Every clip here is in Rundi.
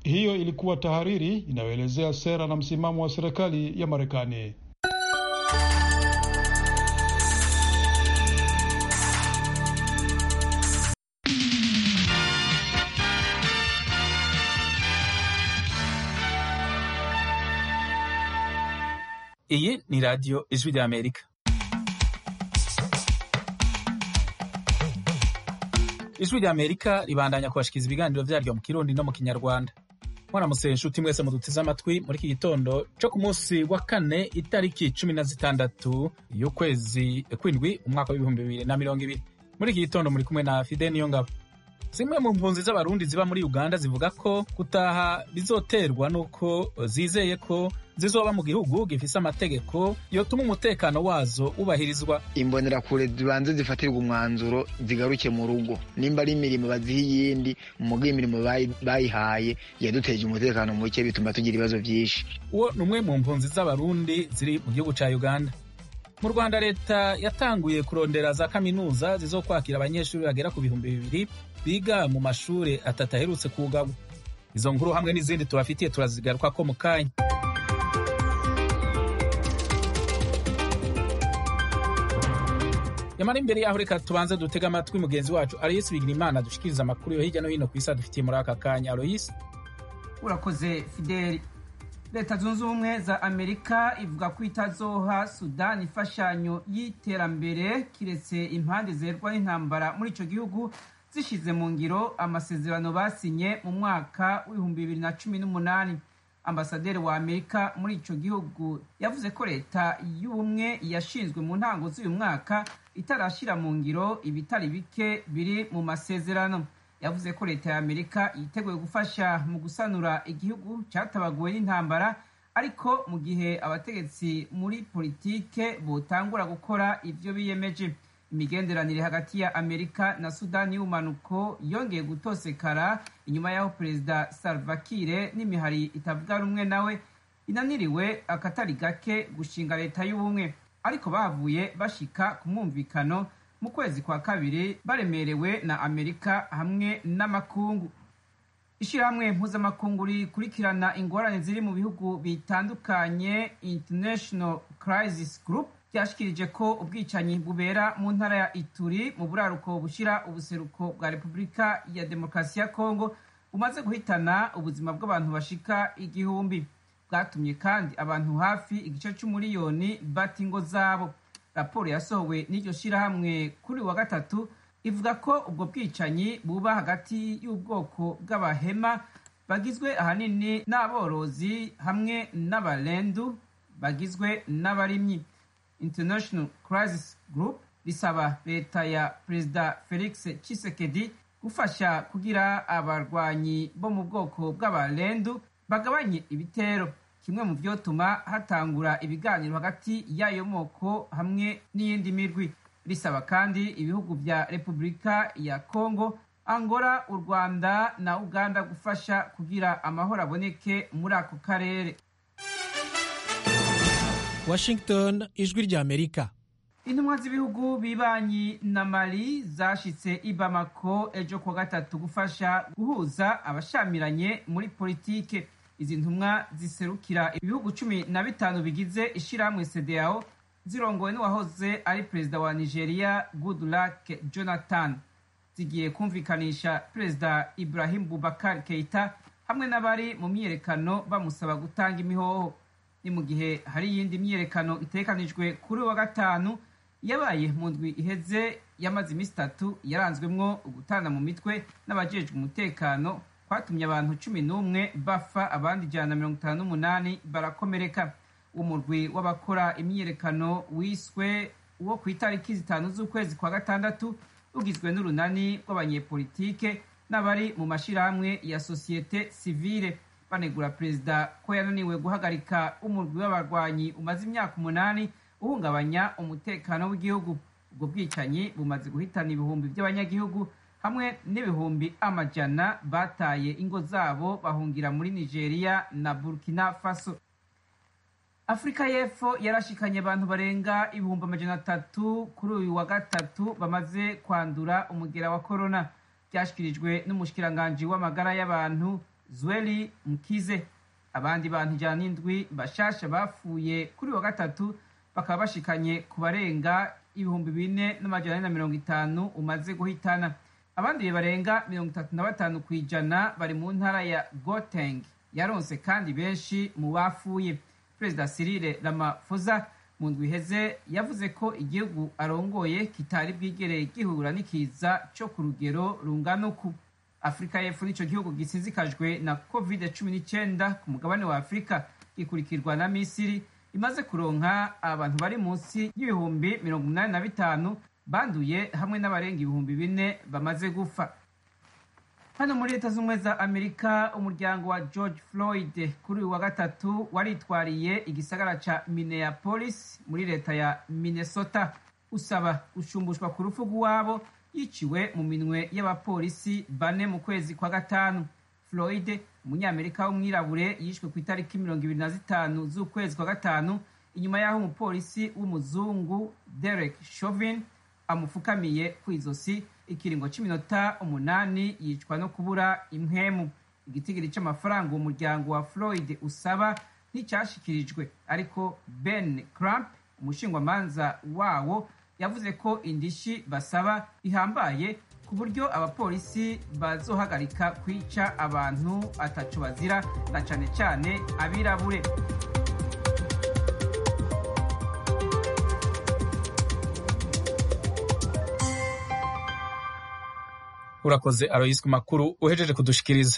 Hiyo ilikuwa tahariri inayoelezea sera na msimamo wa serikali ya Marekani. Iyi ni radiyo ijwi rya Amerika. Ijwi rya Amerika ribandanya kubashikiriza ibiganiro vyaryo mu Kirundi no mu Kinyarwanda. Mwaramutse nshuti mwese muduteze amatwi muri iki gitondo co ku munsi wa kane itariki cumi na zitandatu y'ukwezi kwindwi umwaka w'ibihumbi bibiri na mirongo ibiri. Muri iki gitondo muri kumwe na Fide Niyongabo. Zimwe mu mpunzi z'abarundi ziba muri Uganda zivuga ko gutaha bizoterwa n'uko zizeye ko zizoba mu gihugu gifise amategeko yotuma umutekano wazo wubahirizwa. imbonerakure zibanze zifatirwa umwanzuro zigaruke mu rugo nimba ari imirimo baziha iyindi umuga imirimo bayi- bayihaye yaduteje umutekano muke bituma tugira ibibazo byinshi Uwo ni umwe mu mpunzi z'abarundi ziri mu gihugu ca Uganda. Mu Rwanda leta yatanguye kurondera za kaminuza zizokwakira abanyeshuri bagera ku bihumbi bibiri biga mu mashure atatu aherutse kugagwa. Izo nkuru hamwe n'izindi tubafitiye turazigarukako mu kanya. Yamara imbere yaho reka tubanze dutege amatwi mugenzi wacu Aloysi Bigirimana dushikiriza amakuru yo hirya no hino ku isi adufitiye muri aka kanya. Aloysi. urakoze fideli leta zunze ubumwe za amerika ivuga ko itazoha sudani imfashanyo y'iterambere kiretse impande zerwa n'intambara muri ico gihugu zishize mu ngiro amasezerano basinye mu mwaka w'ibihumbi bibiri na cumi n'umunani ambasaderi wa amerika muri ico gihugu yavuze ko leta y'ubumwe yashinzwe mu ntango z'uyu mwaka itarashira mu ngiro ibitari bike biri mu masezerano yavuze ko leta ya amerika yiteguye gufasha mu gusanura igihugu cyatabaguwe n'intambara ariko mu gihe abategetsi muri politike botangura gukora ivyo biyemeje imigenderanire hagati ya amerika na sudani y'ubumanuko yongeye gutosekara inyuma y'aho perezida salva kiir n'imihari itavuga rumwe nawe inaniriwe akatari gake gushinga leta y'ubumwe ariko bavuye bashika ku mwumvikano mu kwezi kwa kabiri baremerewe na amerika hamwe n'amakungu ishyirahamwe mpuzamakungu rikurikirana ingorane ziri mu bihugu bitandukanye international crisis group ryashikirije ko ubwicanyi bubera mu ntara ya ituri mu buraruko bushyira ubuseruko bwa repubulika ya demokarasi ya kongo bumaze guhitana ubuzima bw'abantu bashika igihumbi bwatumye kandi abantu hafi igice cy'umuriyoni bata ingo zabo raporo yasohowe n'iryo shyirahamwe kuri uyu wa gatatu ivuga ko ubwo bwicanyi buba hagati y'ubwoko bw'abahema bagizwe ahanini n'aborozi hamwe n'abarendu bagizwe n'abarimyi international crisis group risaba leta ya perezida felix tshisekedi gufasha kugira abarwanyi bo mu bwoko bw'abarendu bagabanye ibitero kimwe mu vyotuma hatangura ibiganiro hagati y'ayo moko hamwe n'iyindi mirwi risaba kandi ibihugu vya repubulika ya kongo angola u rwanda na uganda gufasha kugira amahoro aboneke muri ako karere Washington ijwi rya Amerika intumwa z'ibihugu bibanyi na mali zashitse i bamako ejo kuwa gatatu gufasha guhuza abashamiranye muri politike izi ntumwa ziserukira ibihugu cumi na bitanu bigize ishirahamwe cdao zirongowe n'uwahoze ari perezida wa nigeria goodluck jonathan zigiye kumvikanisha perezida ibrahim bubakar keita hamwe n'abari mu myiyerekano bamusaba gutanga imihoho ni mu gihe hari iyindi myiyerekano itekanijwe kuri uyu wa gatanu yabaye mu ndwi iheze yamaze iminsi itatu yaranzwemwo ugutana mu mitwe n'abajejwe umutekano kwatumye abantu cumi n'umwe bafa abandi ijana na mirongo itanu n'umunani barakomereka umurwi w'abakora imyiyerekano wiswe uwo ku itariki zitanu z'ukwezi kwa gatandatu ugizwe n'urunani rw'abanyepolitike n'abari mu mashirahamwe ya sosiyete sivile banegura perezida ko yananiwe guhagarika umurwi w'abarwanyi umaze imyaka umunani uhungabanya umutekano w'igihugu ubwo bwicanyi bumaze guhitana ibihumbi by'abanyagihugu hamwe n'ibihumbi amajana bataye ingo zabo bahungira muri nigeria na burkina faso afurika y'epfo yarashikanye abantu barenga ibihumbi amajana atatu kuri uyu wa gatatu bamaze kwandura umugera wa korona byashyikirijwe n'umushikiranganji w'amagara y'abantu zweli mkize abandi bantu ijana n'indwi bashasha bapfuye kuri wa gatatu bakaba bashikanye ku barenga ibihumbi bine n'amajana ane na mirongo itanu umaze guhitana abandi barenga mirongo itatu na batanu ku ijana bari mu ntara ya goteng yaronse kandi benshi mu bapfuye perezida Cyril Ramaphosa mu ndwi iheze yavuze ko igihugu arongoye kitari bwigere gihura n'ikiza cyo ku rugero rungana uku afurika y'epfo nicyo gihugu gisinzikajwe na covid cumi n'icyenda ku mugabane wa afurika gikurikirwa na misiri imaze kuronka abantu bari munsi y'ibihumbi mirongo inani na bitanu banduye hamwe n'abarenga ibihumbi bine bamaze gupfa hano muri leta z'ubumwe za amerika umuryango wa george floyd kuri uyu wa gatatu waritwariye igisagara ca minneapolis muri leta ya minnesota usaba gushumbushwa ku rupfu rw'iwabo yiciwe mu minwe y'abapolisi bane mu kwezi kwa gatanu floyd umunyamerika w'umwirabure yishwe ku itariki mirongo ibiri na zitanu z'ukwezi kwa gatanu inyuma y'aho umupolisi w'umuzungu derek chauvin amufukamiye ku izosi ikiringo cy'iminota umunani yicwa no kubura impwemu igitigiri cy'amafaranga uwo muryango wa floyd usaba nticyashikirijwe ariko ben cramp umushingwamanza wawo yavuze ko indishi basaba ihambaye ku buryo abapolisi bazohagarika kwica abantu ataco bazira na cane cane abirabure urakoze aroyisi ku makuru uhejeje kudushikiriza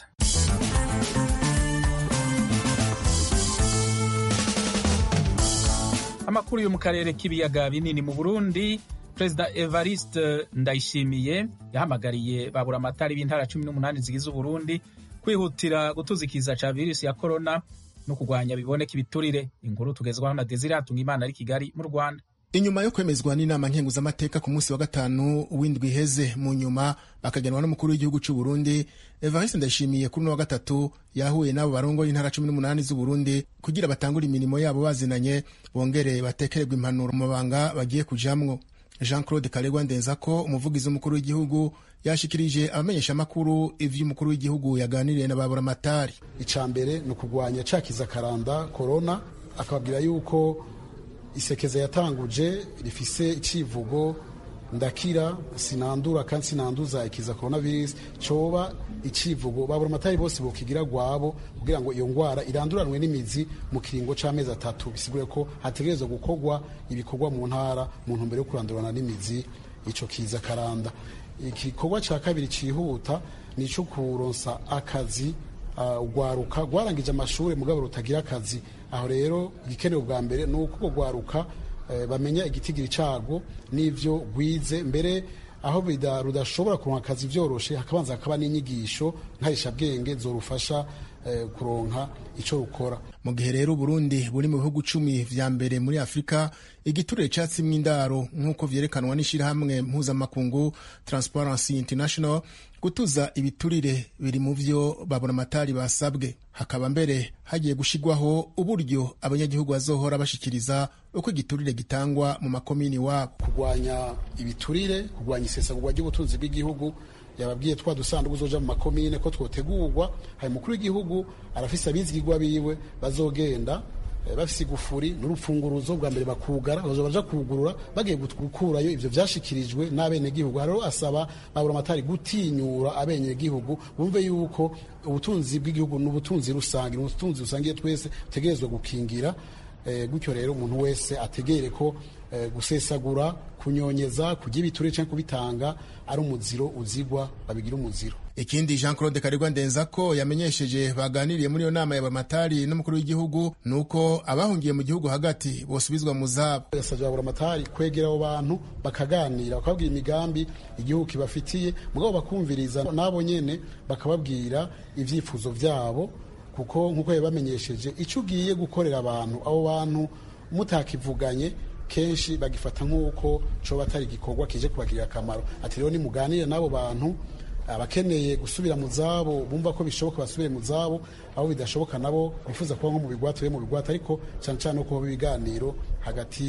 amakuru yo mu karere k'ibiyaga binini mu burundi perezida evariste ndayishimiye yahamagariye babura amatari b'intara cumi n'umunani zigize uburundi kwihutira gutuzikiza ca virusi ya korona no kurwanya biboneka ibiturire inkuru tugezwaho na desire hatunga imana ari kigali mu rwanda inyuma yo kwemezwa n'inama nkenguzamateka ku munsi wa gatanu w'indwi iheze mu nyuma bakagenwa n'umukuru w'igihugu cy'u Burundi Evariste Ndayishimiye kuri uno wa gatatu yahuye n'abo barongoye intara cumi n'umunani z'Uburundi kugira batangure imirimo yabo bazinanye bongere batekererwe impanuro mu mabanga bagiye kujamwo Jean Claude Karegwa Ndenzako umuvugizi w'umukuru w'igihugu yashikirije abamenyeshamakuru ivyo umukuru w'igihugu yaganiriye na babura matari ica mbere ni ukugwanya cakiza karanda corona akababwira yuko isekeza yatanguje rifise icivugo ndakira sinandura kandi sinanduza ikiza coronavirus coba icivugo babura amatari bose bokigira gwabo kugira ngo iyo ngwara iranduranwe n'imizi mu kiringo c'amezi atatu bisigure ko hategerezwa gukorwa ibikorwa mu ntara mu ntumbero yo kurandurana n'imizi ico kiza karanda igikorwa ca kabiri cihuta ni ico kuronsa akazi ugwaruka uh, rwarangije amashuri mugabo rutagira akazi aho rero igikenewe bwa mbere ni uko rwaruka bamenya igitigiri cyago n'ibyo rwize mbere aho rudashobora kuronka akazi byoroshe hakabanza hakaba n'inyigisho nkarishabwenge zorufasha kuronka icyo rukora mu gihe rero Burundi buri mu bihugu cumi vya mbere muri Afurika igiturire catsimwe indaro nk'uko vyerekanwa n'ishirahamwe mpuzamakungu Transparency International gutuza ibiturire biri mu vyo babona amatari basabwe hakaba mbere hagiye gushigwaho uburyo abanyagihugu bazohora bashikiriza uko igiturire gitangwa mu makomini wabo kurwanya ibiturire kurwanya isesagurwa ry'ubutunzi bw'igihugu yababwiye twa dusanduku uzoja mu makomine ko twotegurwa hari mukuru w'igihugu arafise abizigirwa biwe bazogenda bafise igufuri n'urupfunguruzo bwa mbere bakugara bazoja baja kugurura bagiye gukurayo ivyo vyashikirijwe n'abenegihugu hariho asaba babura amatari gutinyura abenegihugu bumve yuko ubutunzi bw'igihugu ni ubutunzi rusange ni ubutunzi rusangiye twese tutegerezwa gukingira gutyo rero umuntu wese ategere ko gusesagura kunyonyeza kurya ibiture cyangwa kubitanga ari umuziro uzigwa babigira umuziro ikindi jean claude karegwa ndenza ko yamenyesheje baganiriye muri iyo nama ya bamatari n'umukuru w'igihugu ni uko abahungiye mu gihugu hagati bosubizwa mu zabo yasabye babura amatari kwegera abo bantu bakaganira bakababwira imigambi igihugu kibafitiye mugabo bakumviriza n'abo nyene bakababwira ivyifuzo vyabo kuko nk'uko yabamenyesheje icyo ugiye gukorera abantu abo bantu mutakivuganye kenshi bagifata nk'uko coba atari igikorwa kije kubagirira akamaro ati rero nimuganire n'abo bantu abakeneye gusubira mu zabo bumva ko bishoboka basubire mu zabo abo bidashoboka nabo bifuza kuba nko mu bigwati we mu bigwati ariko cyane cyane no kuba ibiganiro hagati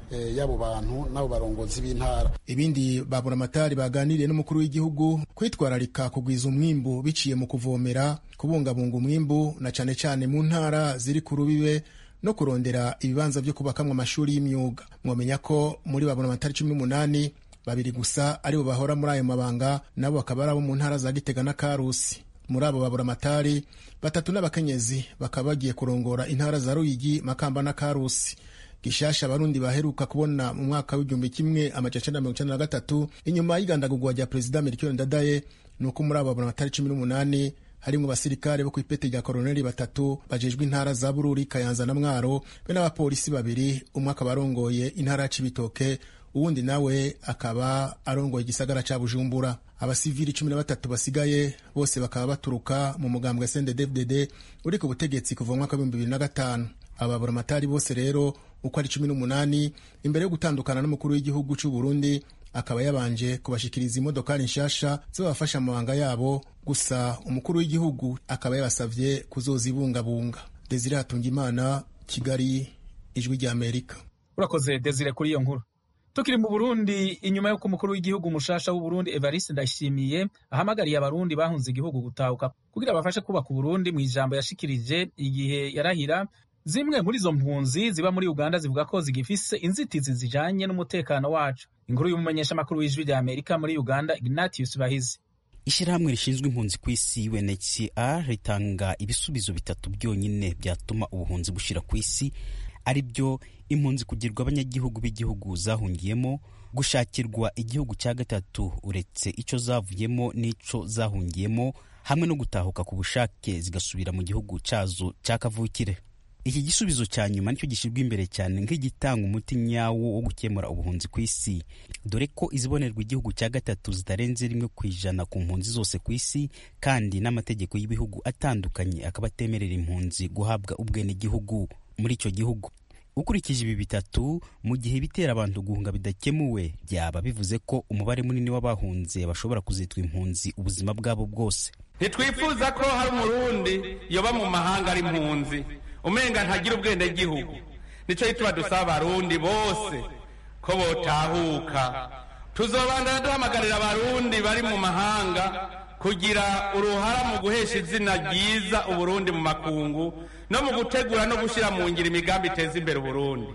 y'abo bantu n'abo barongozi b'intara ibindi baburamatari baganiriye n'umukuru w'igihugu kwitwararika kugwiza umwimbu biciye mu kuvomera kubungabunga umwimbu na cane cane mu ntara ziri ku rubibe no kurondera ibibanza vyo kubakamwo amashuri y'imyuga mwomenya ko muri baburamatari cumi n'umunani babiri gusa aribo bahora muri ayo mabanga nabo bakaba ari abo mu ntara za gitega na karusi muri abo baburamatari batatu n'abakenyezi bakaba bagiye kurongora intara za ruyigi makamba na karusi gishasha abarundi baheruka kubona mu mwaka w'igihumbi kimwe amajana icenda mirongo icenda na gatatu inyuma y'igandagurwa rya perezida melchior ndadaye ni uko muri abo baburamatari cumi n'umunani harimwo abasirikare bo kw'ipeti rya koroneli batatu bajejwe intara za bururi kayanza na mwaro be n'abapolisi babiri umwe akaba arongoye intara ya cibitoke uwundi nawe akaba arongoye igisagara ca bujumbura abasivili cumi na batatu basigaye bose bakaba baturuka mu mugambwe sndfdd uri ku butegetsi kuva mu mwaka w'ibihumbi bibiri na gatanu ababuramatari bose rero uko ari cumi n'umunani imbere yo gutandukana n'umukuru w'igihugu c'u burundi akaba yabanje kubashikiriza imodokari nshasha zibafasha amabanga yabo gusa umukuru w'igihugu akaba yabasavye kuzozibungabunga desire hatungimana kigali ijwi rya amerika urakoze desire kuri iyo nkuru tukiri mu burundi inyuma y'uko umukuru w'igihugu mushasha w'uburundi evariste ndayishimiye ahamagariye abarundi bahunze igihugu gutahuka kugira bafashe kubaka uburundi mu ijambo yashikirije igihe yarahira zimwe muri izo mpunzi ziba muri uganda zivuga ko zigifise inzitizi zijanye n'umutekano wacu inkuru y'umumenyeshamakuru w'ijwi rya amerika muri uganda ignatius bahizi ishyirahamwe rishinzwe impunzi ku isi unhcr ritanga ibisubizo bitatu byonyine byatuma ubuhunzi bushira ku isi ari byo impunzi kugirwa abanyagihugu b'igihugu zahungiyemo gushakirwa igihugu cya gatatu uretse icyo zavuyemo n'ico zahungiyemo hamwe no gutahuka ku bushake zigasubira mu gihugu cyazo cya kavukire iki gisubizo cya nyuma nicyo gishyirwa imbere cyane nk'igitanga umuti nyawo wo gukemura ubuhunzi ku isi dore ko izibonerwa igihugu cya gatatu zitarenze rimwe ku ijana ku mpunzi zose ku isi kandi n'amategeko y'ibihugu atandukanye akaba atemerera impunzi guhabwa ubwenegihugu muri icyo gihugu ukurikije ibi bitatu mu gihe ibitera abantu guhunga bidakemuwe byaba bivuze ko umubare munini w'abahunze bashobora kuzitwa impunzi ubuzima bwabo bwose ntitwifuza ko hari umurundi yoba mu mahanga ari impunzi umenga ntagira ubwenegihugu nicyo gituma dusaba abarundi bose ko botahuka tuzobandana duhamagarira abarundi bari mu mahanga kugira uruhara mu guhesha izina ryiza uburundi mu makungu no mu gutegura no gushyira mu ngiro imigambi iteza imbere uburundi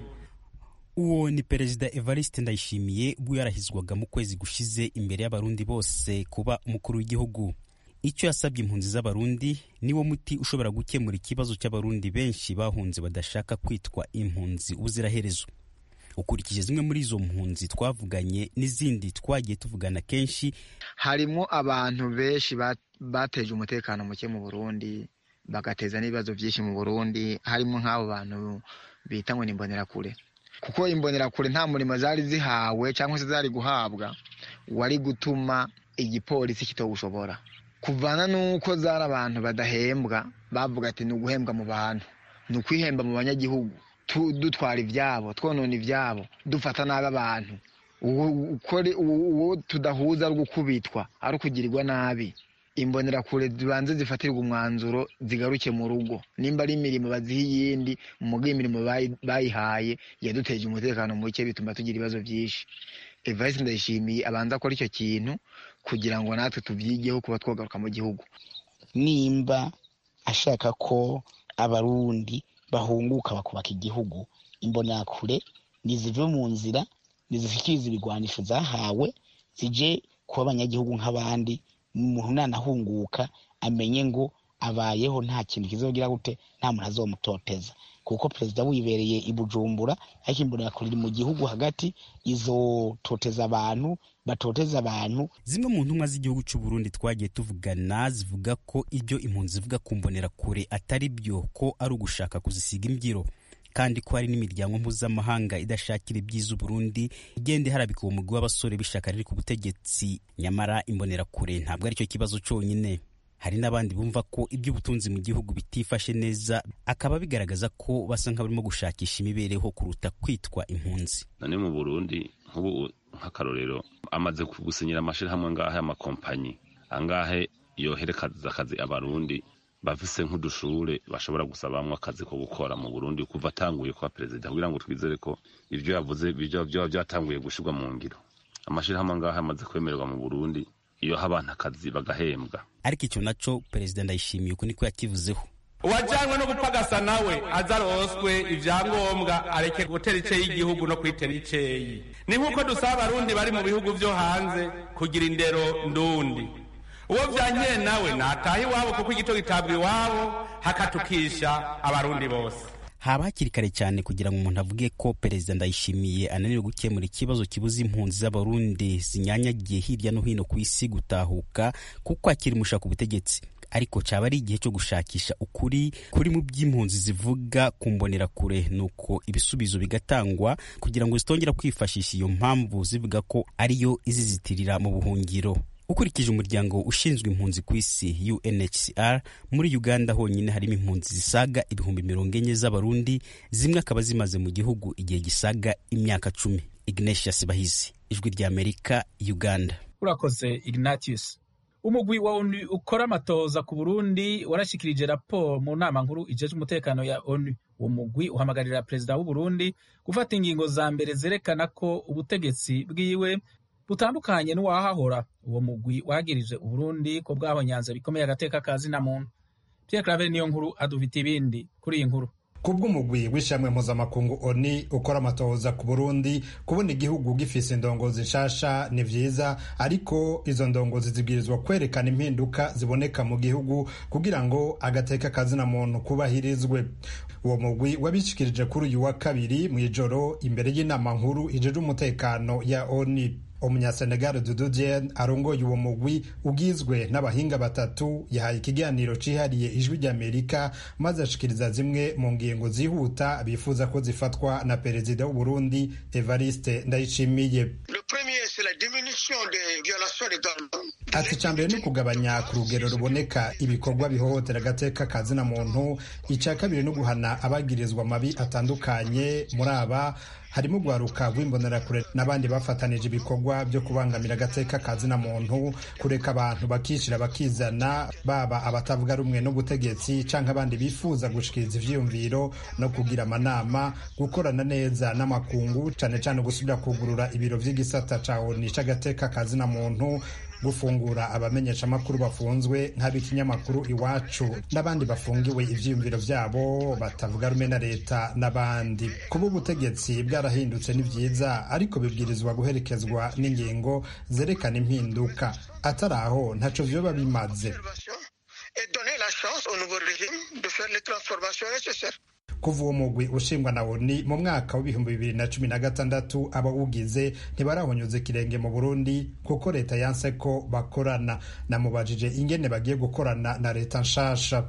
uwo ni perezida evariste ndayishimiye ubwo yarahizwaga mu kwezi gushize imbere y'abarundi bose kuba umukuru w'igihugu icyo yasabye impunzi z'abarundi niwo muti ushobora gukemura ikibazo cy'abarundi benshi bahunze badashaka kwitwa impunzi ubuziraherezo ukurikije zimwe muri izo mpunzi twavuganye n'izindi twagiye tuvugana kenshi harimo abantu benshi bateje umutekano muke mu burundi bagateza n'ibibazo byinshi mu burundi harimo nk'abo bantu bita ngo ni imbonerakure kuko imbonerakure nta murimo zari zihawe cyangwa se zari guhabwa wari gutuma igipolisi kitawushobora kuvana n'uko zari abantu badahembwa bavuga ati ni uguhembwa mu bantu ni ukwihemba mu banyagihugu dutwara ibyabo twonona ibyabo dufata nabi abantu uwo tudahuza ari gukubitwa ari ukugirirwa nabi imbonerakure zibanze zifatirwa umwanzuro zigaruke mu rugo nimba ari imirimo baziha iyindi muga imirimo bayihaye yaduteje umutekano muke bituma tugira ibibazo byinshi evariste ndayishimiye abanza akora icyo kintu kugira ngo natwe tubyigeho kuba twagaruka mu gihugu nimba ashaka ko abarundi bahunguka bakubaka igihugu imbonerakure nizive mu nzira nizishyikiriza ibigwanisho zahawe zije kuba abanyagihugu nk'abandi umuntu nanahunguka amenye ngo abayeho nta kintu kizogira gute nta muntu azomutoteza kuko perezida wibereye i bujumbura ariko imbonerakure iri mu gihugu hagati izototeza abantu batoteza abantu zimwe mu ntumwa z'igihugu cy'u Burundi twagiye tuvugana zivuga ko ibyo impunzi zivuga ku mbonerakure atari byo ko ari ugushaka kuzisiga imbyiro kandi ko hari n'imiryango mpuzamahanga idashakira ibyiza Burundi igenda iharabika uwo mugwi w'abasore b'ishyaka riri ku butegetsi nyamara imbonerakure ntabwo aricyo kibazo cyonyine hari n'abandi bumva ko iby'ubutunzi mu gihugu bitifashe neza akaba bigaragaza ko basa nk'abarimo gushakisha imibereho kuruta kwitwa impunzi none mu burundi nk'ubu nk'akarorero amaze gusinyira amashyirahamwe angahe y'amakompanyi angahe yoherekaza akazi abarundi bafise nk'udushure bashobora gusabamwo akazi ko gukora mu burundi kuva atanguye kuba perezida kugira ngo twizere ko ivyo yavuze vyoba vyatanguye gushirwa mu ngiro amashirahamwe ngaho amaze kwemererwa mu burundi iyo ha abantu akazi bagahembwa ariko icyo naco perezida ndayishimiye uko niko yakivuzeho uwajanywe no gupagasa nawe aza aroswe ivyangombwa areke gutera iceyi igihugu no kwitera iceyi ni nk'uko dusaba abarundi bari mu bihugu vyo hanze kugira indero ndundi uwo vyankeye nawe nataha iwabo kuko igito gitabwa iwabo hakatukisha abarundi bose haba hakiri kare cyane kugira ngo umuntu avuge ko perezida ndayishimiye ananiwe gukemura ikibazo kibuza impunzi z'abarundi zinyanyagiye hirya no hino ku isi gutahuka kuko akiri mushaka ubutegetsi ariko cyaba ari igihe cyo gushakisha ukuri kuri mu by'impunzi zivuga ku mbonerakure nuko ibisubizo bigatangwa kugira ngo zitongera kwifashisha iyo mpamvu zivuga ko ariyo izizitirira mu buhungiro ukurikije umuryango ushinzwe impunzi ku isi UNHCR muri Uganda honyine harimo impunzi zisaga ibihumbi mirongo enye z'abarundi zimwe akaba zimaze mu gihugu igihe gisaga imyaka cumi Ignatius Bahizi ijwi rya Amerika Uganda urakoze Ignatius umugwi wa onu ukora amatoza ku burundi warashikirije raporo mu nama nkuru ijejwe umutekano ya onu uwo mugwi uhamagarira perezida w'uburundi gufata ingingo za mbere zerekana ko ubutegetsi bwiwe butandukanye n'uwahahora uwo mugwi wagirije uburundi ko bwahonyanze bikomeye agateka ka zina muntu pierre claver niyo nkuru adufite ibindi kuri iyi nkuru kubw'umugwi w'ishamwe mpuzamakungu oni ukora amatohoza ku burundi kubona igihugu gifise indongozi nshasha ni vyiza ariko izo ndongozi zibwirizwa kwerekana impinduka ziboneka mu gihugu kugira ngo agateka kazina muntu kubahirizwe uwo mugwi wabishikirije kuri uyu wa kabiri mw'ijoro imbere y'inama nkuru ijeje umutekano ya oni umunyasenegal dudu dien arongoye uwo mugwi ugizwe n'abahinga batatu yahaye ikiganiro cihariye ijwi ry'amerika maze ashikiriza zimwe mu ngingo zihuta bifuza ko zifatwa na perezida w'uburundi evariste ndayishimiye ati icya mbere ni ukugabanya ku rugero ruboneka ibikorwa bihohotera agateka kazina muntu icya kabiri ni uguhana abagirizwa amabi atandukanye muri aba harimo urwaruka rw'imbonerakure n'abandi bafatanije ibikorwa byo kubangamira agateka kazina muntu kureka abantu bakishyira bakizana baba abatavuga rumwe n'ubutegetsi cyangwa abandi bifuza gushikiriza ivyiyumviro no kugira amanama gukorana neza n'amakungu cyane cyane gusubira kugurura ibiro vy'igisata ca oni c'agateka kazina muntu gufungura abamenyeshamakuru bafunzwe nk'ab'ikinyamakuru iwacu n'abandi bafungiwe ivyiyumviro vyabo batavuga rumwe na leta n'abandi kuba ubutegetsi bwarahindutse ni vyiza ariko bibwirizwa guherekezwa n'ingingo zerekana impinduka atari aho ntaco vyoba bimaze kuva uwo mugwi ushingwa na oni mu mwaka w'ibihumbi bibiri na cumi na gatandatu abawugize ntibarahonyuza ikirenge mu burundi kuko leta yanse ko bakorana namubajije ingene bagiye gukorana na leta nshasha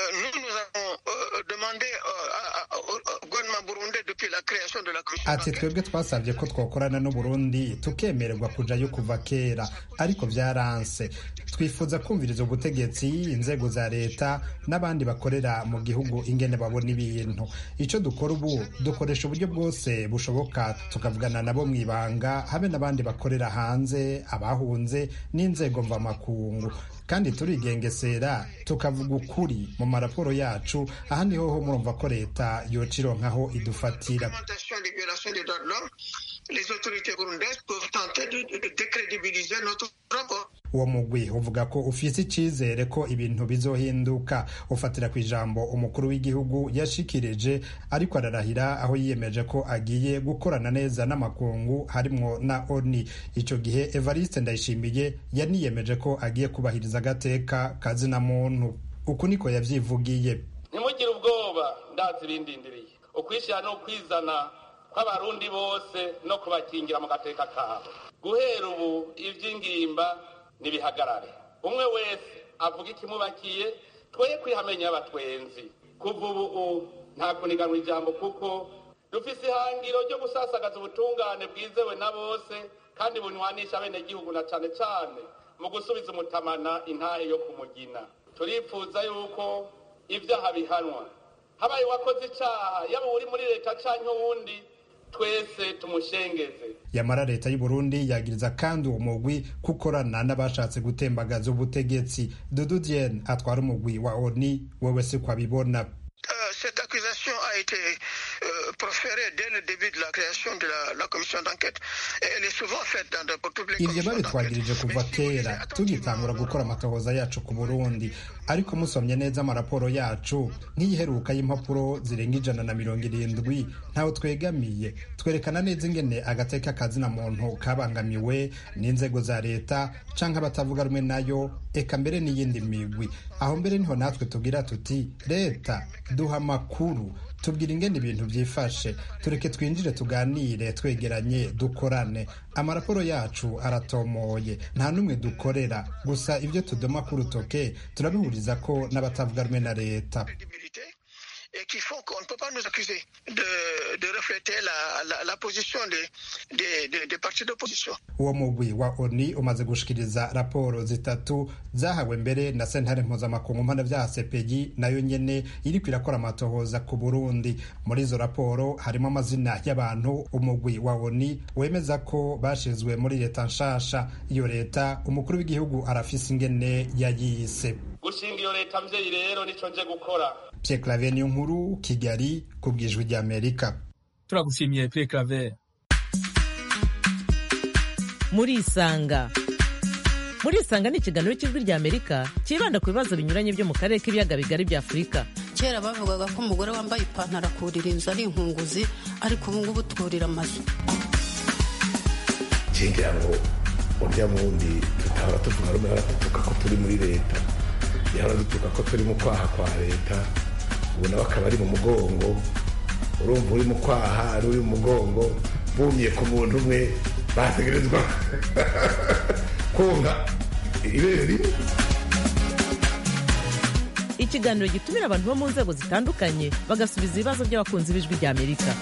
ati twebwe twasabye ko twakorana n'uburundi tukemererwa kujayo kuva kera ariko vyaranse twifuza kumviriza ubutegetsi inzego za leta n'abandi bakorera mu gihugu ingene babona ibintu ico dukora ubu dukoresha uburyo bwose bushoboka tukavugana nabo mw'ibanga habe n'abandi bakorera hanze abahunze n'inzego mvamakungu kandi turigengesera tukavuga ukuri mu maraporo yacu ahandi hoho murumva ko leta yocironkaho idufatira uwo mugwi uvuga ko ufise icizere ko ibintu bizohinduka ufatira ku ijambo umukuru w'igihugu yashikirije ariko ararahira aho yiyemeje ko agiye gukorana neza n'amakungu harimwo na oni ico gihe evariste ndayishimiye yaniyemeje ko agiye kubahiriza agateka kazina muntu uku niko yavyivugiye ntimugire ubwoba ndazi ibindindiriye ukwishyira no kwizana kw'abarundi bose no kubakingira mu gateka kabo guhera ubu ivy'ingimba nibihagarare umwe wese avuga ikimubakiye twoye kwihamenya abatwenzi kuva ubu nta kuniganwa ijambo kuko dufise ihangiro ryo gusasagaza ubutungane bwizewe na bose kandi bunywanisha abenegihugu na cane cane mu gusubiza umutamana intahe yo kumugina turifuza yuko ibyaha bihanwa habaye uwakoze icaha yaba uri muri leta canke uwundi twese tumushengeze yamara leta y'u Burundi yagiriza kandi uwo mugwi kukorana n'abashatse gutembagaza ubutegetsi Dudu Diene atwara umugwi wa ONU wewe si kwabibona cette accusation a été euh, proférée dès le début de la création de la, la commission d'enquête. Elle est souvent faite dans de, pour toutes les ivyo babitwagirije kuva kera tugitangura gukora amatohoza yacu ku burundi ariko musomye neza amaraporo yacu nk'iyiheruka y'impapuro zirenga ijana na mirongo irindwi ntawe twegamiye twerekana neza ingene agateka kazina muntu kabangamiwe n'inzego za leta canke abatavuga rumwe nayo eka mbere n'iyindi migwi aho mbere niho natwe tugira tuti leta duha amakuru tubwira ingene ibintu byifashe tureke twinjire tuganire twegeranye dukorane amaraporo yacu aratomoye nta n'umwe dukorera gusa ibyo tudoma ku rutoke turabihuriza ko n'abatavuga rumwe na leta et qui font qu'on ne peut pas nous accuser de, de refléter la, la, la position des, des, des, des partis d'opposition. uwo mugwi wa oni umaze gushikiriza raporo zitatu zahawe mbere na sentare mpuzamakungu mpanavyaha sepeyi nayo nyene iriko irakora amatohoza ku burundi muri izo raporo harimo amazina y'abantu umugwi wa oni wemeza ko bashizwe muri leta nshasha iyo leta umukuru w'igihugu arafise ingene yayise gushinga iyo leta mvyeyi rero nico nje gukora Pierre Claver niyo nkuru Kigali ku bwijwi rya Amerika turagushimiye Pierre Claver muri isanga muri isanga ni ikiganiro cy'ijwi rya amerika cyibanda ku bibazo binyuranye byo mu karere k'ibiyaga bigari bya afurika kera bavugaga ko umugore wambaye ipantaro akurira inzu ari inkunguzi ariko ubu ngubu twurira amazu ngira ngo urya wundi tutahora tuvuga rumwe hora dutuka ko turi muri leta yahora dutuka ko turi mu kwaha kwa leta ubu nawe akaba ari mu mugongo urumva uri mu kwaha ari uri mu mugongo bumye ku muntu umwe bategerezwa konka ibere rimwe ikiganiro gitumira abantu bo mu nzego zitandukanye bagasubiza ibibazo by'abakunzi b'ijwi rya amerika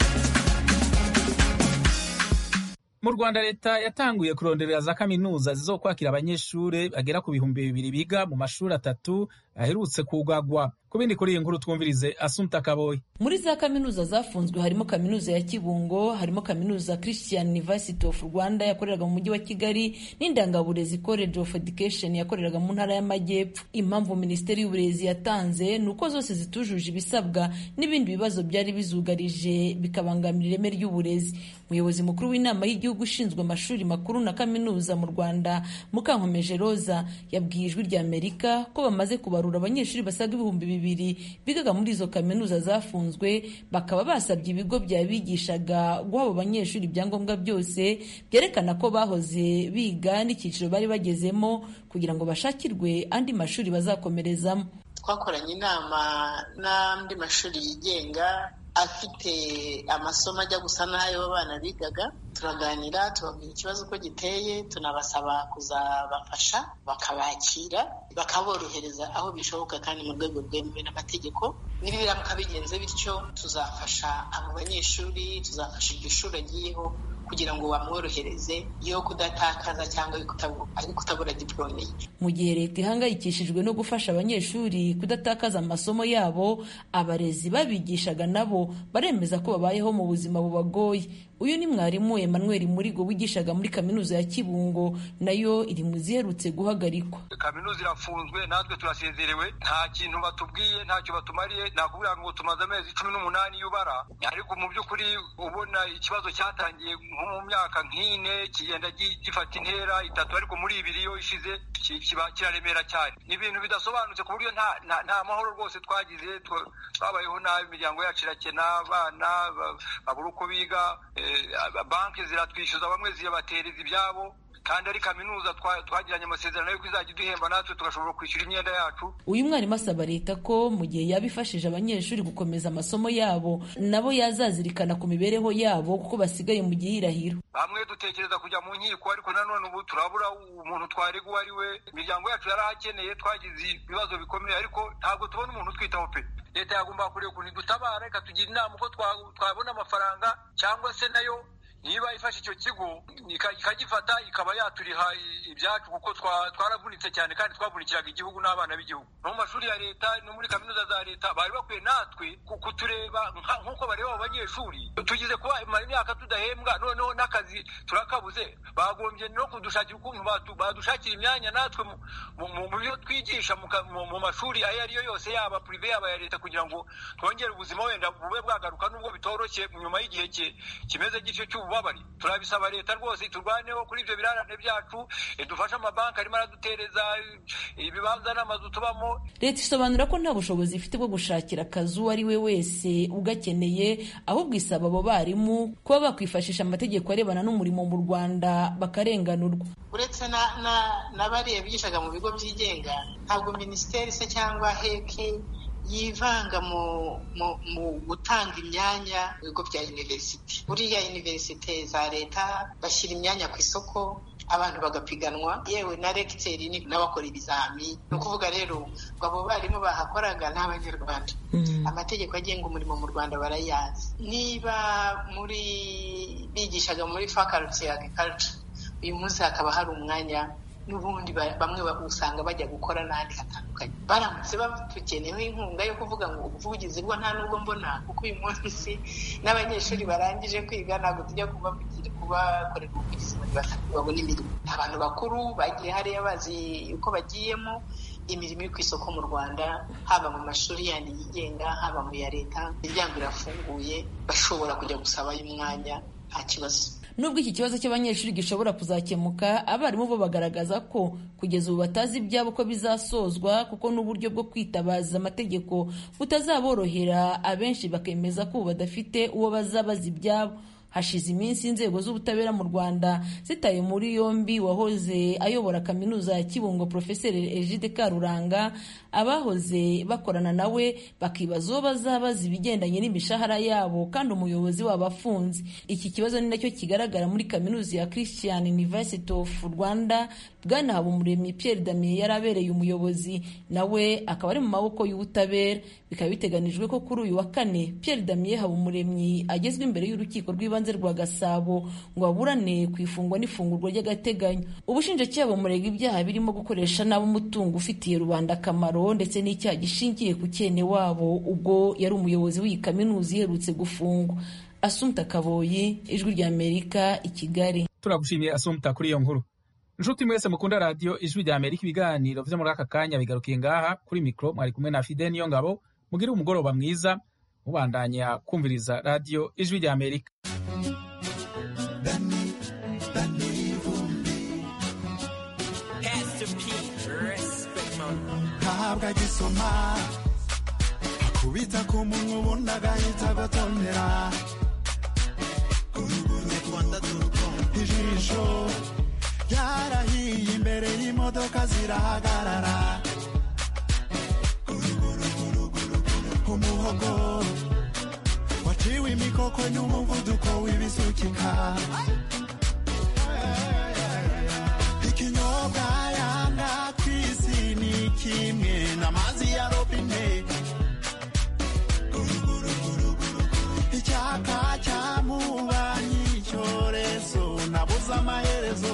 mu rwanda leta yatanguye kuronderera za kaminuza zizokwakira abanyeshuri bagera ku bihumbi bibiri biga mu mashuri atatu aherutse kugagwa ku bindi kuri iyi nkuru twumvirize asunta kaboyi muri za kaminuza zafunzwe harimo kaminuza ya kibungo harimo kaminuza christian university of rwanda yakoreraga mu mujyi wa kigali n'indangaburezi college of education yakoreraga mu ntara y'amajyepfo impamvu minisiteri y'uburezi yatanze ni uko zose zitujuje ibisabwa n'ibindi bibazo byari bizugarije bikabangamira ireme ry'uburezi umuyobozi mukuru w'inama y'igihugu ushinzwe amashuri makuru na kaminuza mu rwanda mukankomeje roza yabwiye ijwi rya amerika ko bamaze kubarura abanyeshuri basaga ibihumbi bibiri bigaga muri izo kaminuza zafunzwe bakaba basabye ibigo byabigishaga guha abo banyeshuri ibyangombwa byose byerekana ko bahoze biga n'icyiciro bari bagezemo kugira ngo bashakirwe andi mashuri bazakomerezamo twakoranye inama n'andi mashuri yigenga afite amasomo ajya gusa n'ayo abana bigaga turaganira tubabwira ikibazo uko giteye tunabasaba kuzabafasha bakabakira bakaborohereza aho bishoboka kandi mu rwego rwemewe n'amategeko nibiramuka bigenze bityo tuzafasha abo banyeshuri tuzafasha iryo shuri agiyeho kugira ngo bamworohereze yo kudatakaza cyangwa ari kutabura diporome ye mu gihe leta ihangayikishijwe no gufasha abanyeshuri kudatakaza amasomo yabo abarezi babigishaga nabo baremeza ko babayeho mu buzima bubagoye uyu ni mwarimu Emmanuel Murigo wigishaga muri kaminuza ya Kibungo nayo iri mu ziherutse guhagarikwa kaminuza irafunzwe natwe turasezerewe nta kintu batubwiye ntacyo batumariye nakubwira ngo tumaze amezi cumi n'umunani y'ubara ariko mu by'ukuri ubona ikibazo cyatangiye nko mu myaka nk'ine kigenda gifata intera itatu ariko muri ibiri yo ishize kiba kiraremera cyane ni ibintu bidasobanutse ku buryo nta mahoro rwose twagize twabayeho nabi imiryango yacu irakena abana babura uko biga banki ziratwishyuza bamwe ziyabatereza ibyabo kandi ari kaminuza twagiranye amasezerano yuko izajya iduhemba natwe tugashobora kwishyura imyenda yacu uyu mwarimu asaba leta ko mu gihe yaba ifashije abanyeshuri gukomeza amasomo yabo nabo yazazirikana ku mibereho yabo kuko basigaye mu gihirahiro bamwe dutekereza kujya mu nkiko ariko nanone ubu turabura umuntu twarega uwo ari we imiryango yacu yarahakeneye twagize ibibazo bikomeye ariko ntabwo tubona umuntu utwitaho pe leta yagomba kureba ukuntu idutabara ikatugira inama uko twabona amafaranga cyangwa se nayo niba ifashe icyo kigo ikagifata ikaba yaturiha ibyacu kuko twaravunitse cyane kandi twavunikiraga igihugu n'abana b'igihugu no mu mashuri ya leta no muri kaminuza za leta bari bakwiye natwe kutureba nk'uko bareba abo banyeshuri tugize kuba imara imyaka tudahembwa noneho n'akazi turakabuze bagombye no kudushakira ukuntu badushakira imyanya natwe mu byo twigisha mu mashuri ayo ari yo yose yaba purive yaba ya leta kugira ngo twongere ubuzima wenda bube bwagaruka nubwo bitoroshye nyuma y'igihe kimeze gityo cy'ububabare turabisaba leta rwose turwaneho kuri ibyo birarane byacu dufashe amabanki arimo aradutereza ibibanza n'amazu tubamo leta isobanura ko nta bushobozi ifite bwo gushakira akazi uwo ari we wese ugakeneye ahubwo isaba abo barimu kuba bakwifashisha amategeko arebana n'umurimo mu rwanda bakarenganurwa uretse na bariya bigishaga mu bigo byigenga ntabwo minisiteri se cyangwa heki yivanga mu mu gutanga imyanya mu bigo bya university buriya universite za leta bashyira imyanya ku isoko abantu bagapiganwa yewe na regiteri n'abakora ibizami ni ukuvuga rero ngo abo barimu bahakoraga ni abanyarwanda amategeko agenga umurimo mu rwanda barayazi niba muri bigishaga muri faculty ya agriculture uyu munsi hakaba hari umwanya n'ubundi bamwe usanga bajya gukora n'ahandi hatandukanye baramutse batugeneho inkunga yo kuvuga ngo ubuvugizi bwo nta nubwo mbona kuko uyu munsi n'abanyeshuri barangije kwiga ntabwo tujya kubakorera ubuvugizi muri batatu babona imirimo abantu bakuru bagiye hariya bazi uko bagiyemo imirimo iri ku isoko mu rwanda haba mu mashuri yandi yigenga haba mu ya leta imiryango irafunguye bashobora kujya gusabayo umwanya nta kibazo nubwo iki kibazo cy'abanyeshuri gishobora kuzakemuka abarimu bo bagaragaza ko kugeza ubu batazi ibyabo ko bizasozwa kuko n'uburyo bwo kwitabaza amategeko butazaborohera abenshi bakemeza ko ubu badafite uwo bazabaza ibyabo hashize iminsi inzego z'ubutabera mu rwanda zitaye muri yombi wahoze ayobora kaminuza ya kibungo porofeseri egide karuranga abahoze bakorana nawe bakibaza uwo bazabaza ibigendanye n'imishahara yabo kandi umuyobozi wabo afunze iki kibazo ni nacyo kigaragara muri kaminuza ya christian university of rwanda bwana habumuremyi pierre damien yari abereye umuyobozi nawe akaba ari mu maboko y'ubutabera bikaba biteganijwe ko kuri uyu wa kane pierre damien habumuremyi agezwa imbere y'urukiko rw'ibanze rwa gasabo ngo aburane ku ifungwa n'ifungurwa ry'agateganyo ubushinjacyaha bumurega ibyaha birimo gukoresha nabi umutungo ufitiye rubanda akamaro ndetse n'icyaha gishingiye ku cyene wabo ubwo yari umuyobozi w'iyi kaminuza iherutse gufungwa asumta kaboyi ijwi ry'amerika i kigali turagushimiye asumta kuri iyo nkuru inshuti mwese mukunda radiyo ijwi rya amerika ibiganiro vyo muri aka kanya bigarukiye ngaha kuri mikoro mwari kumwe na fide niyo ngabo mugire umugoroba mwiza mubandanya kumviriza radiyo ijwi rya amerika ntabwo agisoma akubita ku munwa ubundi agahita agotomera ijisho ryarahiye imbere y'imodoka zirahagarara umuhogo waciwe imikoko n'umuvuduko w'ibisukika ikinyobwa yanga ku isi ni kimwe n'amazi ya robine icyaka cyamubanyi icyorezo nabuze amaherezo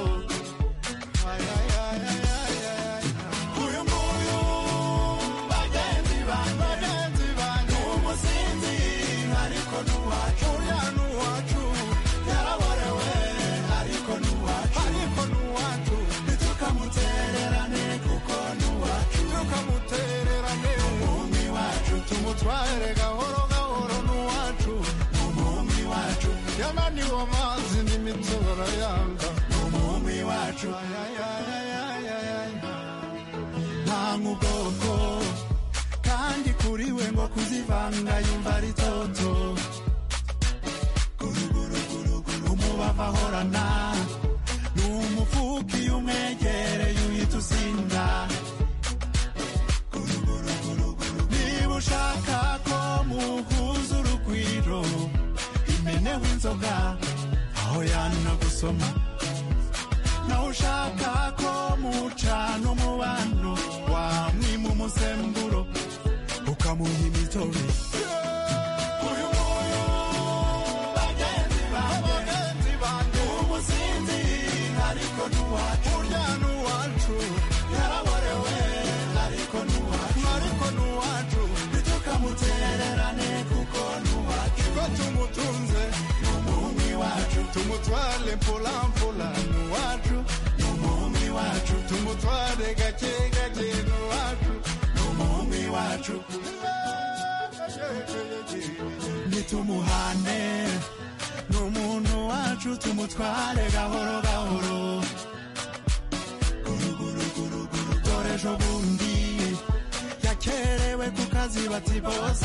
uyu nguyu bagenzi banjye bagenzi banjye umusinzi ariko n'uwacu uriya n'uwacu yaraborewe ariko n'uwacu ariko n'uwacu ntitukamutererane kuko n'uwacu tukamutererane umumi wacu tumutware gahoro gahoro n'uwacu umumi wacu yananiwe amazi n'imitora yanga umumi wacu nta nk'ubwoko kandi kuri we ngo kuzivanga yumva ari toto umubavu ahorana ni umufuka iyo umwegereye uhita usinda niba ushaka ko muhuza urugwiro imeneho inzoga aho yanuna gusoma nawe ushaka ko mucana umubano wamwima umusemburo ukamuha imitobe uyu nguyu bagenzi banjye tumugire mpola mpola nuwacu n'umuhungu wacu tumutware gake gake nuwacu n'umuhungu wacu nitumuhane n'umuntu wacu tumutware gahoro gahoro dore ejo bundi yakerewe ku kazi bati bose